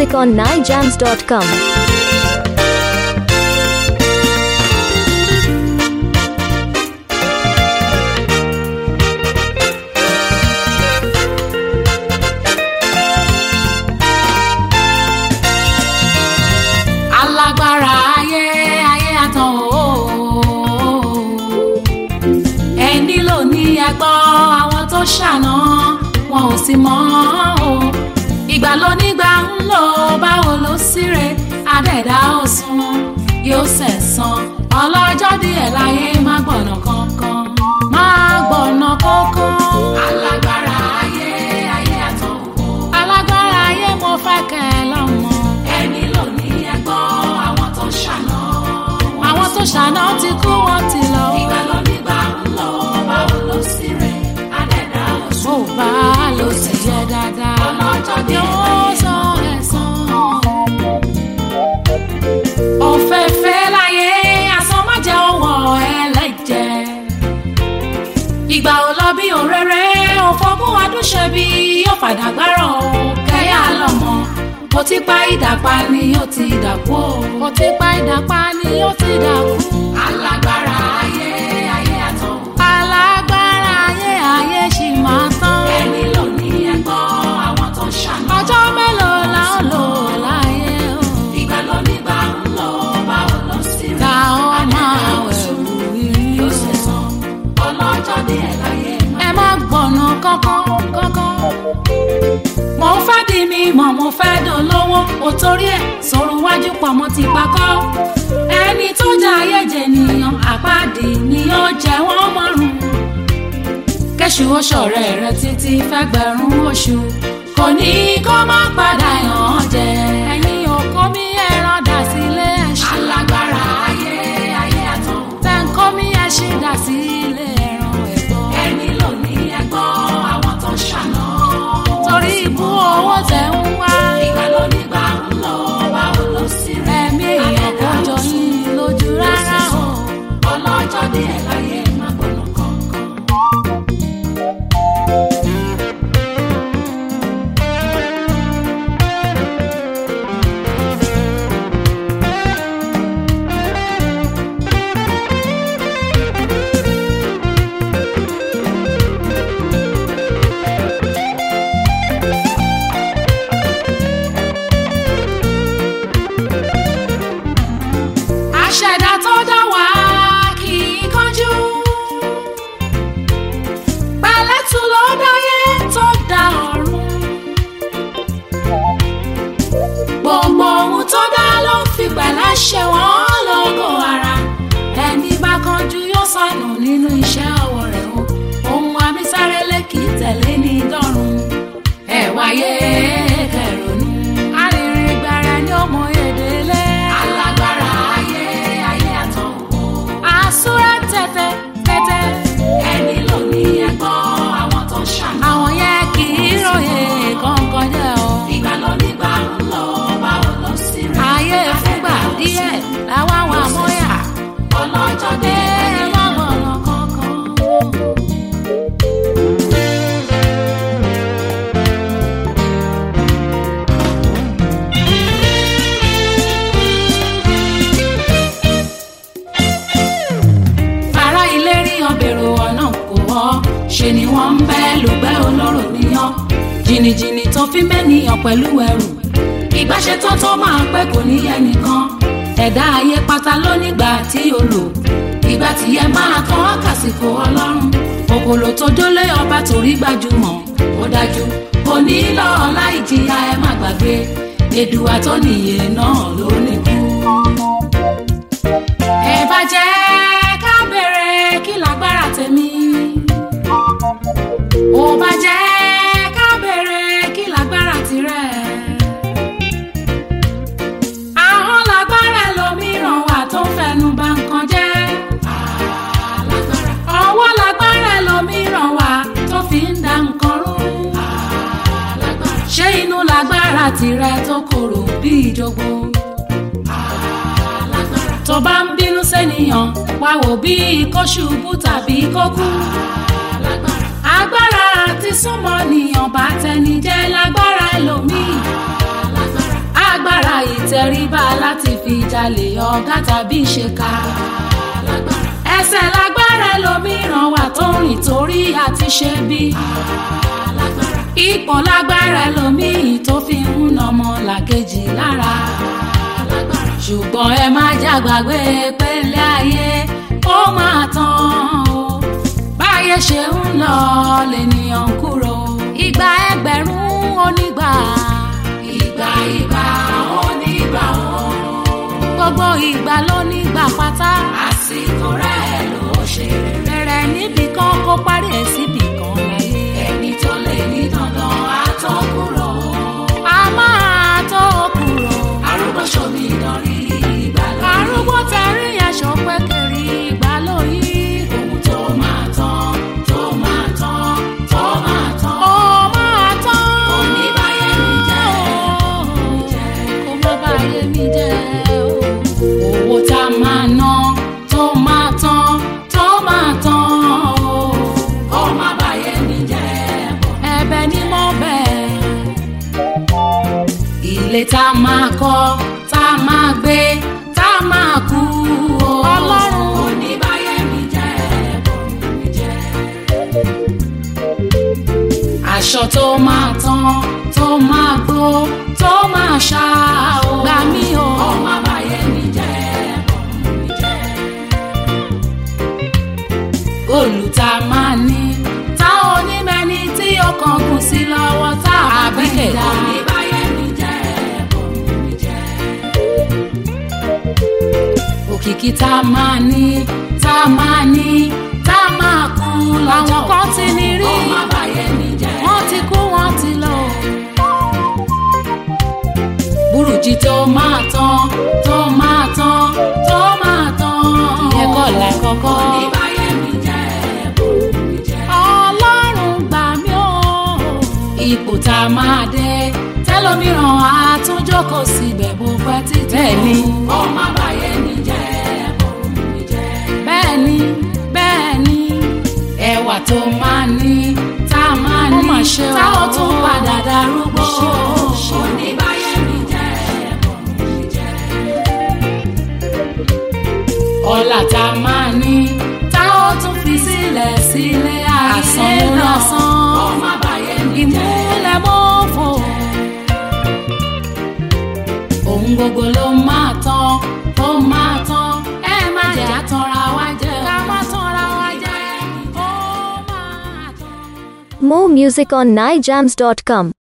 music on nijams.com. alágbára ayé ayé àtàn o ẹni ló ní ẹgbọ́ àwọn tó ṣàná wọn ò sì mọ̀ o ìgbà ló nígbà ń lò báwo ló síre adẹ́dá òsùn yóò sẹ̀sán ọlọ́jọ́ díẹ̀ láyé má gbọ̀nà kankan má gbọ̀nà kankan alágbára ayé ayé àtàn o alágbára ayé mo fẹ́ kẹ́ ẹ lọ́mọ ẹni ló ní ẹgbọ́ àwọn tó ṣàná àwọn tó ṣàná ti kú wọn ti lọ ìgbà ló nígbà ń lọ báwo ló sì rẹ adẹ́dá oṣù ó bá ló sì yẹ dáadáa ọlọ́jọ́ ní yóò sọ ẹ̀sán òfẹ́fẹ́ láyé asán má jẹ́ ọwọ́ ẹlẹ́jẹ̀ ìgbà ò lọ bí òréré òfògùn adúṣe bí yóò padà gbárọ̀ kẹ́yà lọ́mọ mo ti pa ìdàpá ni ó ti dàkú o mo ti pa ìdàpá ni ó ti dàkú. alágbára ayé ayé àtọ̀. alágbára ayé ayé ṣì máa tán. ẹni ló ní ẹgbọ́ àwọn tó ṣàná. ọjọ́ mélòó la ó lò láyé o. ìgbà ló nígbà ń lọ báwo ló sì rí. ta ó máa wẹ̀wù rí. yóò ṣe sàn ọlọ́jọ́ díẹ̀ láyé. ẹ má gbọ̀nà kankan kankan mo fẹ́ di mi mọ̀ mo fẹ́ dolówó o torí ẹ̀ sọ̀rọ̀ wájú pọ̀ mo ti pakọ́ ẹni tó jẹ́ ayé jẹ nìyàn àpáàdì ni ó jẹ́ wọ́n mọ́rùn kẹ́sù oṣọ̀rẹ́ rẹ títí fẹ́gbẹ̀rún oṣù kò ní kó má padà yàn án jẹ ẹ̀yin òkó mi ẹran dà sílé ẹ̀ṣin alágbára ayé ayé àtọ̀ tẹ̀ǹkọ́ mi ẹ̀ṣin dà sílé ẹran ẹ̀gbọ́n ẹni ló ní ẹgbọ́ àwọn tó ṣàná torí ibú owó tẹ̀ ń wá. ìgbà ló nígbà ń lọ báwo ló sì rẹ̀. ẹ̀mí èèyàn kò jọ yín lójú rárá o. ọlọ́jọ́ díẹ̀ láyé má gbọ́nà kankan. àṣẹ̀dá tó dá wá kì í kánjú. pẹ̀lẹ́tù ló dáyé tó dá ọ̀run. gbogbo ohun tó dá ló fi pẹ̀lẹ́ ṣe wọ́n lógo ara. ẹni bá kánjú yóò sọnù nínú iṣẹ́ ọwọ́ rẹ̀ o. ohun abísárélé kì í tẹ̀lé ní dọ́run. ẹ wáyé kẹrònú. arìnrìn gbàrà ni ó mọ èdè lé. alágbára ayé ayé àtọ̀ wò. àsúrà tẹ̀tẹ̀ tẹ̀tẹ̀. ẹni ló ní ẹgbọ́ àwọn tó ṣàná. àwọn yẹn kì í ròyìn kankan jẹ́ o. ìgbà ló nígbà ń lọ báwo ló sì rí. ayé fúngbà díẹ̀ làwọn àwọn àmọ́yà. ọlọ́jọ́ dé ẹ má gbọ̀nà kankan. ará ilé rí ọbẹ̀rù ọ̀nà kò wọ́ ṣe ni wọ́n ń bẹ́ lùgbẹ́ olóró níyàn jìnnìjìnnì tó fi mẹ́niyàn pẹ̀lú ẹrù ìbáṣetán tó máa pẹ́ kò ní ẹnìkan ẹ̀dá ayé pátá lónígbà tí o lò ìgbà tí ẹ máa kàn án kàsìkò ọlọ́run òkòlò tó dólé ọba torí gbajúmọ̀ ó dájú kò ní lọ́ọ́ láì jìyà ẹ má gbàgbé èdùwà tó nìyè náà ló nìkú ẹ bá jẹ́ ká bèrè kí lágbára tèmi. ó bá jẹ́ ká bèrè kí lágbára tirẹ̀. ahọ́n lágbára lòmíràn wà tó ń fẹnu bà nǹkan jẹ́. ọwọ́ lágbára lòmíràn wà tó fi ń da nǹkan rú. ṣé inú lágbára tirẹ̀ tó korò bí ìjogbo tó bá ń bínú sẹ́niyàn wá wò bí kó ṣubú tàbí kó kú. agbára àti súnmọ́ nìyàn bá tẹni jẹ́ lágbára ẹlòmíì. tẹríba láti fi jalè ọ̀gá tàbí ṣèkà. ẹsẹ̀ lágbára ẹlòmíràn wà tó rìn torí àti ṣe bí. ipò lágbára ẹlòmíì tó fi ń nọmọ làkejì lára. ṣùgbọ́n ẹ má jàgbàgbé pélé ayé ó máa tán o. báyé ṣe ń lọ lènìyàn ń kúrò. ìgbà ẹgbẹ̀rún onígbà. ìgbà ìgbà onígbà o. gbogbo ìgbà ló nígbà pátá. àsìkò rẹ̀ ló ṣe rere. bẹ̀rẹ̀ níbì kan kó parí ẹ̀ síbì kan láyé. ẹni tó lè ní dandan á tó kúrò. a máa tó kúrò. arúgbó ṣomi ìdánrí ìgbà lóyún. arúgbó tẹ̀rí aṣọ pẹ́kẹ́rì ìgbà lóyún. ohun tó máa tán tó máa tán tó máa tán. ó máa tán. kò ní báyé mi jẹ́ kó má báyé mi jẹ́ o. owó tá a máa ná tó máa tán tó máa tán o. kó má báyé mi jẹ́ ẹ̀bẹ̀ ni mo bẹ̀ ilé tá a máa kọ́ tá a máa gbé tá a máa kú o. ọlọ́run kò ní báyé mi jẹ́ bọ̀rùn mi jẹ́. aṣọ tó máa tán tó máa gbó tó máa ṣá o. gbà mí o. ọmọ báyé mi jẹ́ bọ̀rùn mi jẹ́. góòlù tá a máa ní tá onímẹ́ni tí ọkàn kù sí lọ́wọ́ tá a bá fẹ́ dá. kò ní báyé mi jẹ́ bọ̀rùn mi jẹ́ òkìkí tá a máa ní tá a máa ní tá a máa kú lọ́jọ́ kan ti ní rí ọmọ àbáyé mi jẹ́ wọ́n ti kú wọ́n ti lọ. burújí tó máa tán tó máa tán tó máa tán ìyẹn kọ́ la kọ́kọ́. oníbàyé mi jẹ́ bòrò mi jẹ́. ọlọ́run gbà mí o. ipò tá a máa dé tẹlómìíràn á tún jókòó síbẹ̀ bó pẹ́ títí. bẹ́ẹ̀ni ọmọ àbáyé mi jẹ́ bòrò mi jẹ́. bẹ́ẹ̀ni bẹ́ẹ̀ni ẹwà tó máa ní tá a máa ní tá a tún padà darúgbó. oníbàyé mi jẹ́ bòrò mi jẹ́. ọlá tá a máa ní tá a tún fi sílẹ̀ sílé ayé lásán. ọmọ àbáyé mi jẹ́ ìmúlẹ̀ mọ́fò ohun gbogbo ló máa tán ó máa tán ẹ má jẹ́ àtọ́ra wa jẹ́ ká má tọ́ra wa jẹ́ ó máa tán. More music on nijams.com.